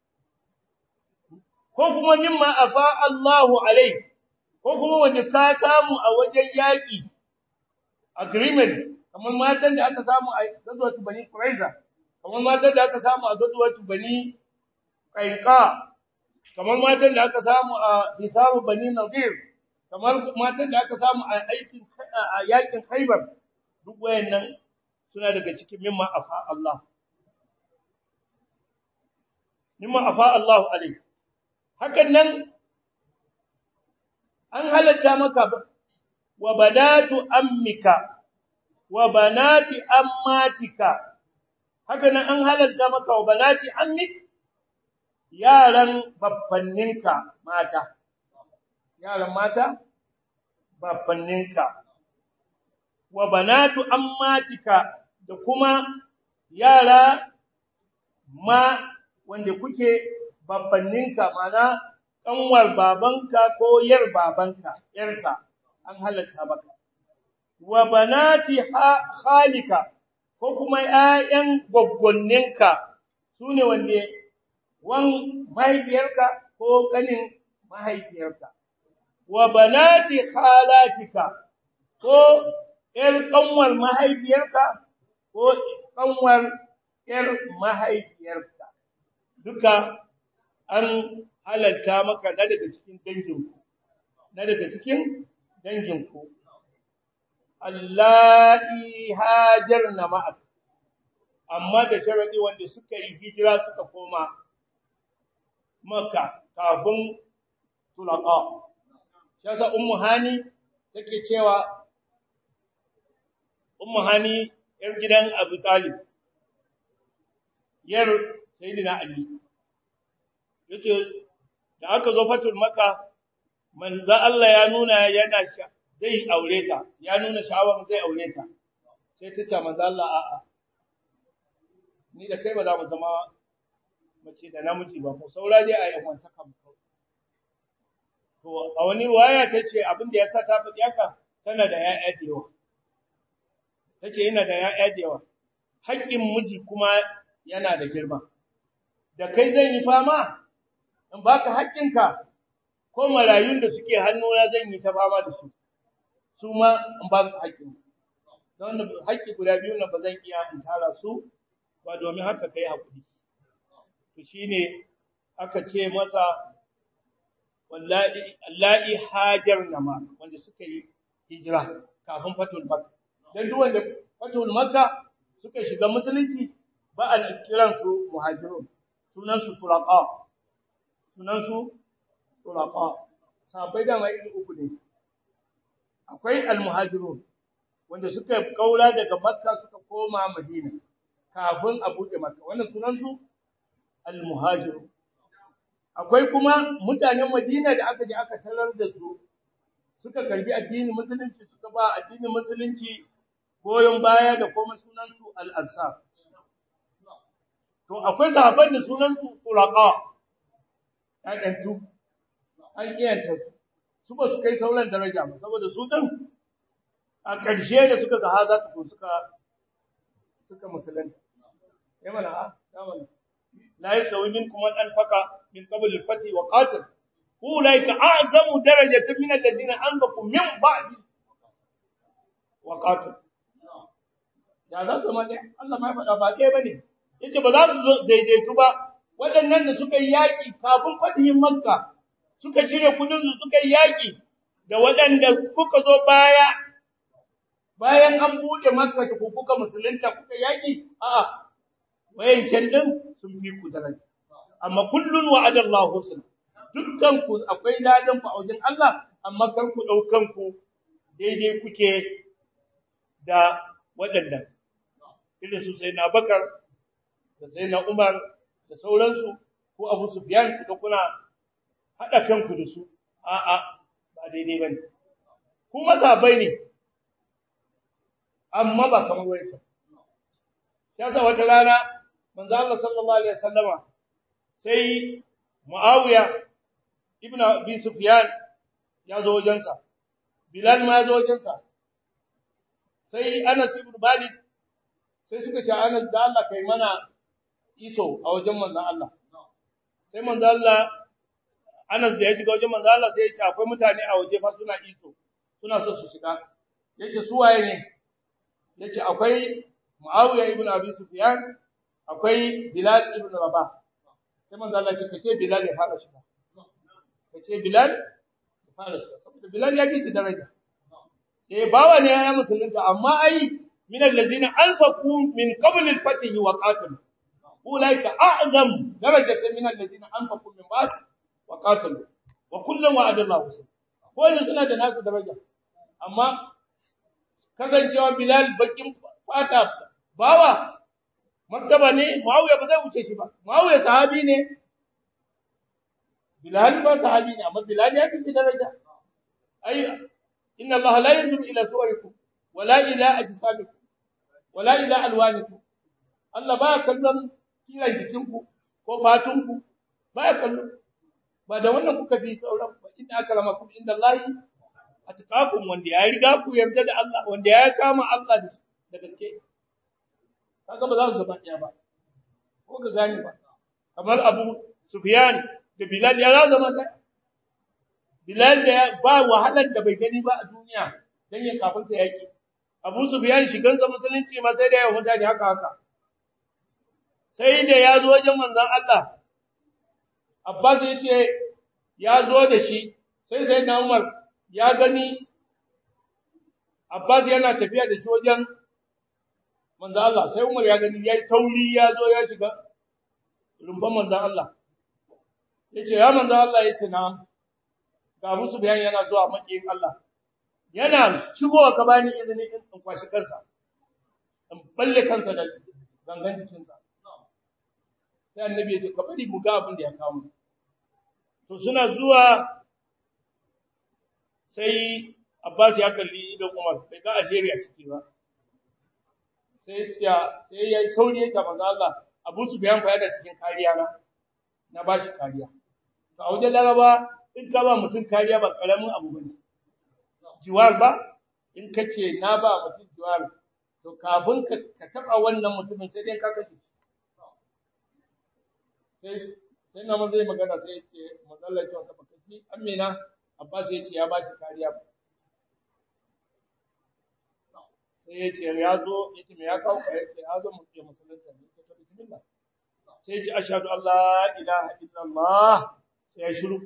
ko kuma mimma afa Allahu alai ko kuma wanda ka samu a wajen yaki agreement kamar matan da aka samu a gazwatu bani quraiza kamar matan da aka samu a gazwatu bani qainqa kamar matan da aka samu a hisabu bani nadir kamar matan da aka samu a aikin a yakin khaybar duk wayannan suna daga cikin mimma afa Allah mimma afa Allahu alayhi hakan nan an halatta maka wa badatu ammika wa banati ammatika hakan nan an halatta maka wa banati ammik yaran baffanninka mata yaran mata baffanninka wa banatu ammatika da kuma yara ma wanda kuke babbanninka mana kanwar babanka ko yar babanka yarsa an halatta maka wa banati khalika ko kuma ƴaƴan goggonninka sune wanda wan mahaifiyarka ko kanin mahaifiyarka wa banati khalatika ko ƴar kanwar mahaifiyarka ko kanwar ƴar mahaifiyarka duka an halalta maka na daga cikin danginku na daga cikin danginku Allahi hajarna ma'ak amma da sharadi wanda suka yi hijira suka koma Makka kafin tulaqa yasa ummu hani take cewa ummu hani yar gidan Abu Talib yar sayyidina Ali yace da aka zo fatul Makka manzo Allah ya nuna yana sha zai aure ta ya nuna sha'awar zai aure ta sai ta ce manzo Allah a'a ni da kai ba za mu zama mace da namiji ba ko saura dai a yi wantaka mu to a wani waya tace abin da yasa ta faɗi haka tana da ƴaƴa da yawa tace ina da ƴaƴa da yawa haƙƙin miji kuma yana da girma da kai zan yi fama in baka haƙƙinka ko marayun da suke hannuna zan yi ta fama da su su ma in ba su haƙƙin don haƙƙi guda biyu na ba zan iya in tara su ba domin haka kai haƙuri to shine aka ce masa wallahi allahi hajarna ma wanda suka yi hijira kafin fatul makka dan duk wanda fatul makka suka shiga musulunci ba a kiran su muhajirun sunan su turaqa sunan su turaqa sabai da mai uku ne akwai almuhajirun wanda suka kaura daga makka suka koma madina kafin a buɗe makka wannan sunan su almuhajirun akwai kuma mutanen madina da aka je aka tarar da su suka karbi addinin musulunci suka ba addinin musulunci goyon baya da kuma sunan su al-ansar to akwai sahabban da sunan su quraqa ƴaƴantu an kiyanta su su ba su kai sauran daraja ba saboda su din a ƙarshe da suka ga haza ta suka suka musulunta ya mana ha ya mana la yasawi minkum man anfaqa min qabl al-fath wa qatal ulaika a'zamu darajatan min alladhina anfaqu min ba'di wa qatal ya za su mane Allah mai faɗa ba kai bane yace ba za su daidaitu ba waɗannan da suka yi yaƙi kafin fatihin makka suka cire kudin su suka yi yaƙi da waɗanda kuka zo baya bayan an bude makka ku kuka musulunta kuka yaƙi a'a wayancan din sun fi ku daraja amma kullun wa'ada Allahu husna dukkan ku akwai ladan ku a wajen Allah amma kar ku daukan ku daidai kuke da waɗannan irin su sai na Bakar da sai na Umar da sauransu ko Abu Sufyan da kuna hada kanku da su a'a ba daidai bane kuma sabai ne amma ba kamar wayarsa yasa wata rana manzo Allah sallallahu alaihi wasallama sai Muawiya ibn Abi Sufyan ya zo wajensa Bilal ma ya zo wajensa sai Anas ibn Malik sai suka ce Anas da Allah kai mana iso a wajen manzon Allah sai manzon Allah Anas da ya shiga wajen manzon Allah sai ya ce akwai mutane a waje fa suna iso suna so su shiga yace su waye ne yace akwai Muawiya ibn Abi Sufyan akwai Bilal ibn Rabah sai manzo Allah ya ce Bilal ya fara shiga kace Bilal ya fara shiga saboda Bilal ya bi shi daraja eh bawa ne ya musulunta amma ai min allazina anfaqu min qabl al-fath wa qatil ulaika a'zam darajatan min allazina anfaqu min ba'd wa qatalu wa kullun wa'ada Allahu ko ne suna da nasu daraja amma kasancewa Bilal bakin fata bawa martaba ne Muawiya ba zai wuce shi ba Muawiya sahabi ne Bilal ba sahabi ne amma Bilal ya fi shi daraja ai inna Allah la yanzuru ila suwarikum wala ila ajsamikum wala ila alwanikum Allah ba kallon kiran jikinku ko fatunku ba kallon ba da wannan kuka fi sauran ba inna akramakum inda Allah atqakum wanda ya riga ku yarda da Allah wanda ya kama Allah da gaske kaga ba za su zama ɗaya ba ko ka gani ba kamar Abu Sufyan da Bilal ya za zama ɗaya Bilal da ba wahalar da bai gani ba a duniya dan ya kafin ta yaki Abu Sufyan shigan sa musulunci ma sai da ya mutane haka haka sai da ya zo wajen manzon Allah Abbas ya ce ya zo da shi sai sai na Umar ya gani Abbas yana tafiya da shi wajen manzon Allah sai Umar ya gani yayi sauri ya zo ya shiga rumban manzon Allah yace ya manzon Allah yace na ga musu bayani yana zuwa makiyin Allah yana shigowa ka bani izini in kwashi kansa in balle kansa da gangan jikinsa sai annabi ya ce ka bari mu ga abin da ya kawo to suna zuwa sai Abbas ya kalli da Umar bai ga Algeria ciki ba sai ya sai ya sauri ya manzo Allah Abu Sufyan fa yana cikin kariya na na bashi kariya to a wajen Laraba in ka ba mutum kariya ba karamin abu bane jiwar ba in kace na ba mutum jiwar to kafin ka ka taba wannan mutumin sai dai ka kashe sai sai na zai magana sai ya ce mazalla ce wasa bakaci amina abbas ya ce ya ba shi kariya sai ya ce ya zo ya ce me ya kawo ka ya ce ya zo mu ke musulunta ne ta bismillah sai ya ce ashhadu an la ilaha illallah sai ya shiru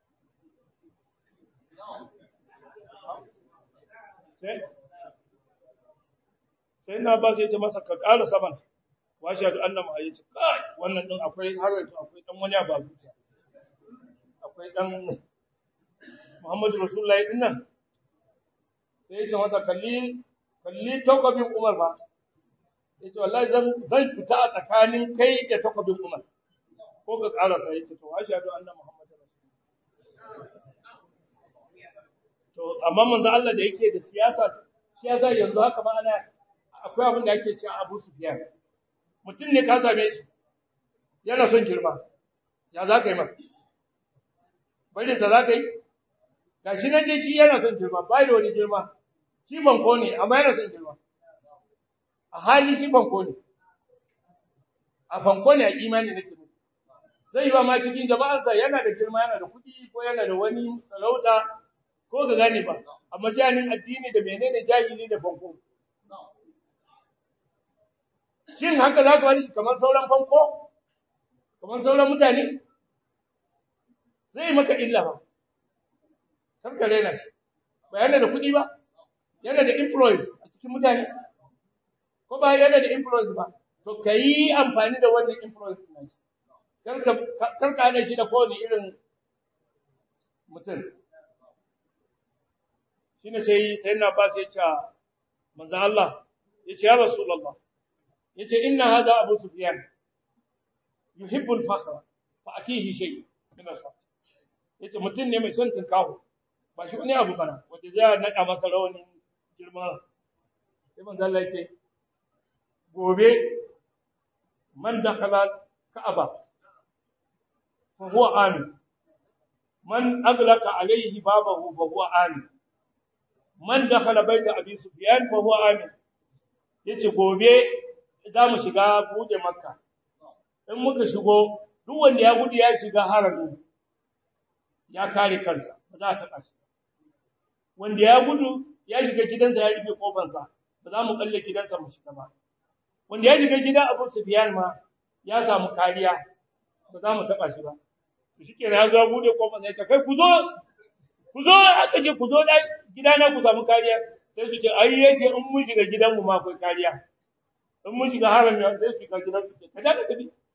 sai na ba sai ya ce masa ka ƙara saman wa shahadu anna ma yace kai wannan din akwai har yanzu akwai dan wani ba zuciya akwai dan Muhammadu Rasulullahi din nan sai yace masa kalli kalli takobin Umar ba yace wallahi zan zan fita a tsakanin kai da takobin Umar ko ka ƙara sai yace to wa shahadu anna Muhammadu Rasulullahi to amma manzo Allah da yake da siyasa siyasa yanzu haka ma ana akwai abin da ake cewa Abu Sufyan mutum ne ka same shi yana son girma ya za ka yi maka bari sa za ka yi ga shi nan dai shi yana son girma bai da wani girma shi banko ne amma yana son girma a hali shi banko ne a banko ne a imani nake ne zai yi ba ma cikin jama'arsa yana da girma yana da kuɗi ko yana da wani sarauta ko ga gane ba amma janin addini da menene jahili da banko shin haka za ka wani kamar sauran fanko kamar sauran mutane zai maka illa ba karka rena shi ba yana da kuɗi ba yana da influence a cikin mutane ko ba yana da influence ba to ka yi amfani da wannan influence na shi karka hana shi da kowane irin mutum shi ne sai sai na ba sai ce manzan Allah ya ce ya Rasulallah yace inna hadha abu sufyan yuhibbu al-fakhr fa atihi shay min al-fakhr yace mutun ne mai son tinkawo ba shi wani abu bana wanda zai nada masa rawanin girma sai manzo Allah yace gobe man dakhala ka'aba fa huwa amin man aglaqa alayhi babahu fa huwa amin man dakhala baita abi sufyan fa huwa amin yace gobe za mu shiga buɗe makka in muka shigo duk wanda ya gudu ya shiga harami ya kare kansa ba za a taɓa shi wanda ya gudu ya shiga gidansa ya rufe kofansa ba za mu kalle gidansa mu shiga ba wanda ya shiga gidan Abu Sufyan ma ya samu kariya ba za mu taɓa shi ba to shi kenan ya zo buɗe kofansa ya ce kai ku zo ku zo aka ce ku zo gidana ku samu kariya sai su ce ai yace in mun shiga gidanmu ma akwai kariya in mun shiga harami sai shiga gidan su ka da tafi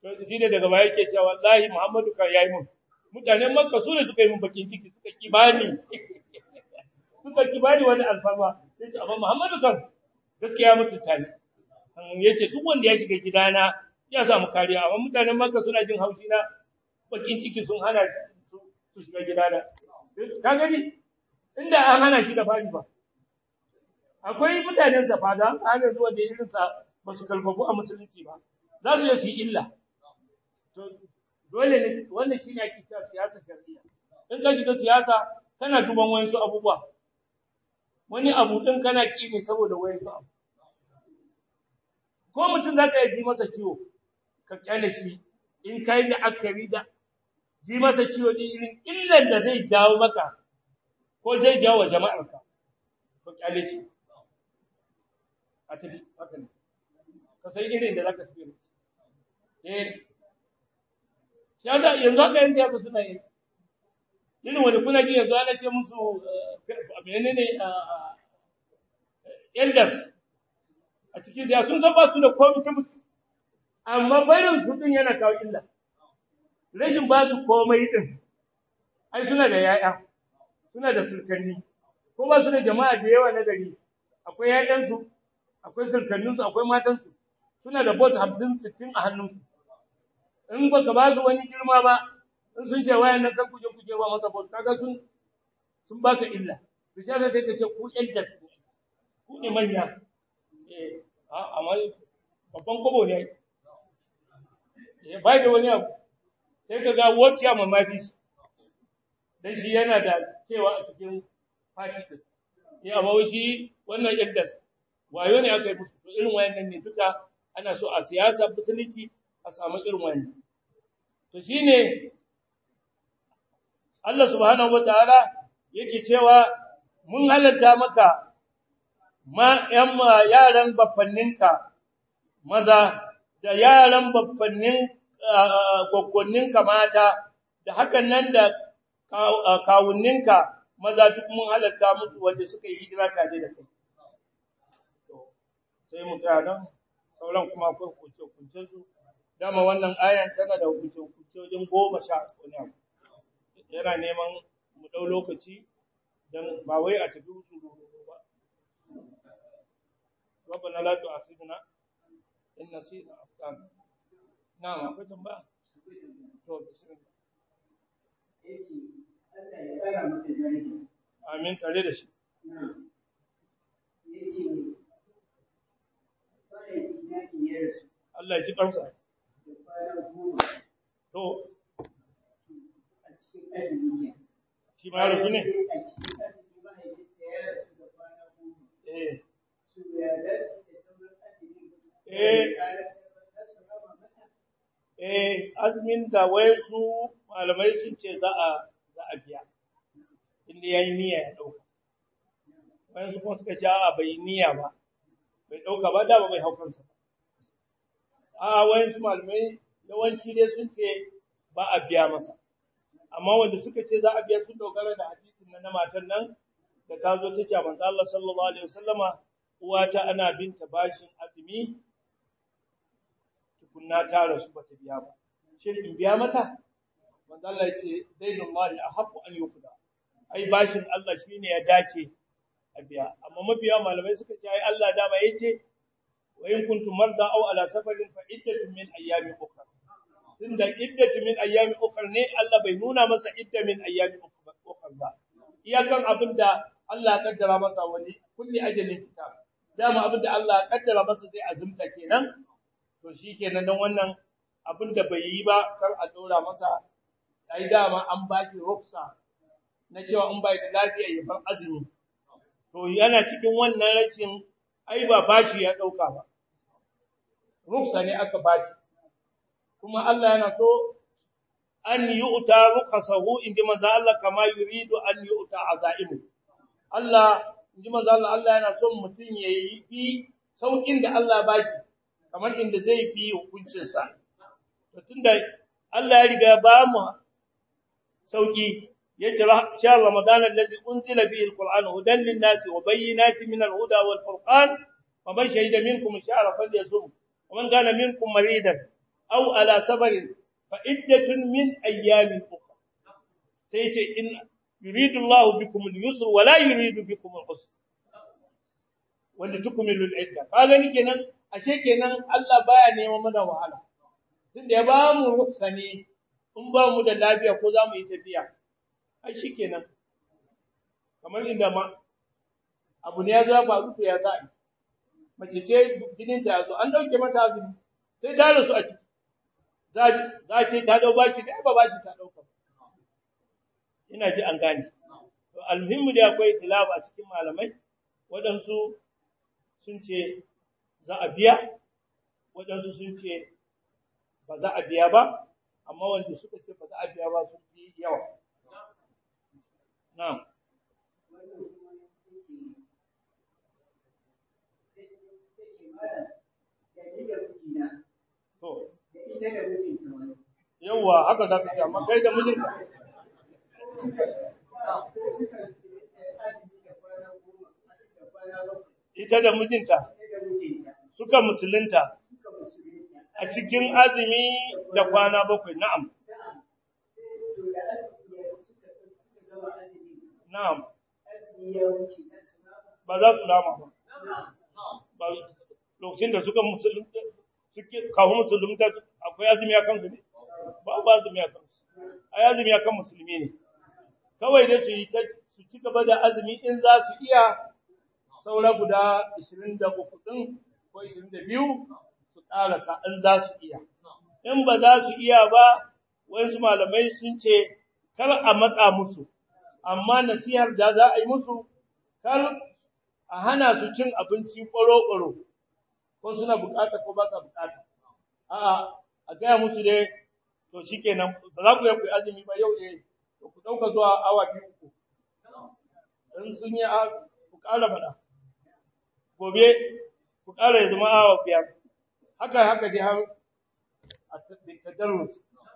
to shi ne daga baya yake cewa wallahi Muhammadu kan yayi mun mutanen Makka su ne suka yi mun bakin ciki suka kibani suka kibani wani alfarma yace amma Muhammadu kan gaskiya mutunta ne yace duk wanda ya shiga gidana ya samu kariya amma mutanen Makka suna jin haushi na bakin ciki sun hana su shiga gidana ka gani inda an hana shi da fari ba akwai mutanen sa fada ana zuwa da irin sa ba su kalfafu a musulunci ba za su yi su illa to dole ne wannan shine ake cewa siyasa shari'a in ka shiga siyasa kana duban wayansu abubuwa wani abu din kana ki ne saboda wayansu abu ko mutum zaka yi ji masa ciwo ka kyale shi in kai da akari da ji masa ciwo din irin illan da zai jawo maka ko zai jawo wa jama'arka ko kyale shi a tafi haka ne ka sai irin da zaka tafi eh siyasa yanzu haka yin siyasa suna yi irin wani kuna ji yanzu ana ce musu menene elders a cikin siyasa sun san ba su da komai ta musu amma barin su din yana kawo illa rashin ba su komai din ai suna da yaya suna da sulkanni ko ba su da jama'a da yawa na gari akwai yayansu akwai sulkanninsu akwai matansu suna da bot 50 60 a hannunsu in baka ba su wani girma ba in sun ce wayan nan kan kuje kuje ba masa bot kaga sun sun baka illa to sai sai ka ce ku elders ku ne manya eh amma babban kobo ne eh bai da wani abu sai ka ga wacce ma mafi dan shi yana da cewa a cikin party din eh amma shi wannan elders wayo ne aka yi musu to irin wayannan ne duka ana so a siyasa musulunci a samu irin wannan to shine Allah subhanahu wataala yake cewa mun halatta maka ma yan yaran baffanninka maza da yaran baffannin goggonninka mata da hakan nan da kawunninka maza duk mun halatta musu wanda suka yi hijira tare da kai sai mu tsaya nan sauran kuma akwai hukunce su dama wannan ayan tana da hukunce wajen goma sha wani abu yana neman mu ɗau lokaci don ba wai a tafi su ba ربنا لا تؤاخذنا إن نسينا أخطأنا نعم akwai tambaya to bismillah amin tare da shi Allah ya ji kansa to shi ma rasu ne eh eh azumin da wai su malamai sun ce za a za a biya inda yayi niyya ya dauka wai su kuma suka ce a bai niyya ba bai dauka ba da ba bai haukansa a wai su malamai yawanci dai sun ce ba a biya masa amma wanda suka ce za a biya sun dogara da hadisin na matan nan da ta zo ta ce manzo Allah sallallahu alaihi wasallama uwata ana binta bashin azumi tukunna ta rasu bata biya ba shin in biya mata manzo Allah yace dainullahi ahaqqu an yuqda ai bashin Allah shine ya dace a biya amma mabiya malamai suka ce ai Allah dama yace wa in kuntum marda aw ala safarin fa iddatun min ayyamin ukhra tunda iddatu min ayyamin ukhra ne Allah bai nuna masa idda min ayyamin ukhra ba iyakan abinda Allah ya kaddara masa wani kulli ajalin kitab dama abinda Allah ya kaddara masa zai azumta kenan to shikenan dan wannan abinda bai yi ba kar a dora masa ai dama an bashi ruksa na cewa in bai da lafiya ya bar azumi to yana cikin wannan rashin ai ba bashi ya dauka ba ruksa ne aka bashi kuma Allah yana so an yu'ta ruqasahu inji manzo Allah kama yuridu an yu'ta azaimu Allah inji manzo Allah Allah yana son mutun yayi bi saukin da Allah bashi kamar inda zai bi hukuncin sa to tunda Allah ya riga ba mu sauki yace sha ramadan allazi unzila bihi alquran hudan lin-nasi wa bayyinatin min al-huda wal-furqan faman shahida minkum ash-shahra falyasum wa man kana minkum maridan aw ala sabarin fa iddatun min ayyamin ukhra sai ce in yuridu Allah bikum al-yusra wa la yuridu bikum al-usra wanda tukmilu al-idda kaga ni kenan ashe kenan Allah baya neman mana wahala tunda ya ba mu ruksa ne in ba mu da lafiya ko za mu yi tafiya ai shikenan kamar inda ma abu ne ya zo ya faru to ya za'i mace ce jinin ta zo an dauke mata azumi sai ta rasu a ciki za za ce ta dau bashi da ba bashi ta dauka ina ji an gane to almuhimmu da akwai tilab a cikin malamai waɗansu sun ce za a biya waɗansu sun ce ba za a biya ba amma wanda suka ce ba za a biya ba sun fi yawa na'am to yawa haka za ka ce amma kai da mijinka ita da mijinta suka musulunta a cikin azumi da kwana bakwai na'am na'am ba za su lama ba lokacin da suka musulunta suke kawo musulunta akwai azumi akan su ne ba ba azumi akan su ai azumi akan musulmi ne kawai da su yi ta su ci gaba da azumi in za su iya saura guda 23 din ko 22 su karasa in za su iya in ba za su iya ba wasu malamai sun ce kar a matsa musu amma nasihar da za a yi musu kar a hana su cin abinci ƙwaro-ƙwaro ko suna bukata ko ba sa bukata a'a a gaya musu dai to shikenan ba za ku yi azumi ba yau eh to ku dauka zuwa awa biyu uku in sun yi ku ƙara bada gobe ku ƙara ya zama awa biyar haka haka dai har a tadarrus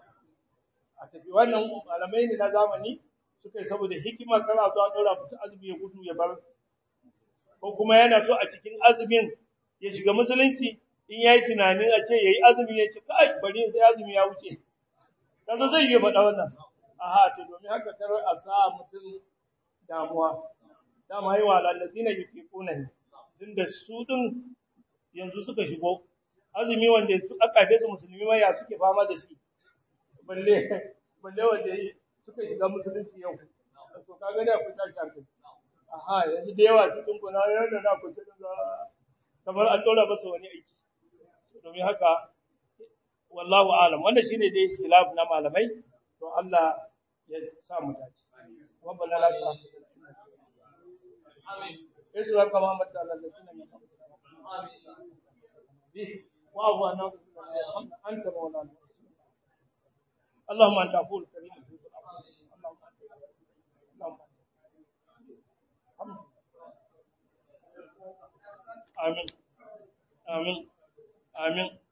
a tafi wannan malamai ne na zamani suka yi saboda hikimar kana zuwa ɗora mutum azumi ya gudu ya bar ko kuma yana so a cikin azumin ya shiga musulunci in yayi tunanin a ce yayi azumi ya ce kai bari sai azumi ya wuce kaza zai yi faɗa wannan aha to domin haka kar a sa mutum damuwa dama yi wa lallazina yufiquna ne tunda su din yanzu suka shigo azumi wanda aka haife su musulmi ma ya suke fama da shi balle balle wanda suka shiga musulunci yau to kaga da ku tashi hankali aha yanzu da yawa cikin ku na yanda na ku cikin kamar an dora masa wani aiki domin haka wallahu alam wannan shine dai khilaf na malamai to Allah ya sa mu dace rabbana la tu'akhidhna amin isra kama mata Allah da sunan amin bi wa huwa na anta maulana اللهم انت عفو كريم اللهم آمين آمين آمين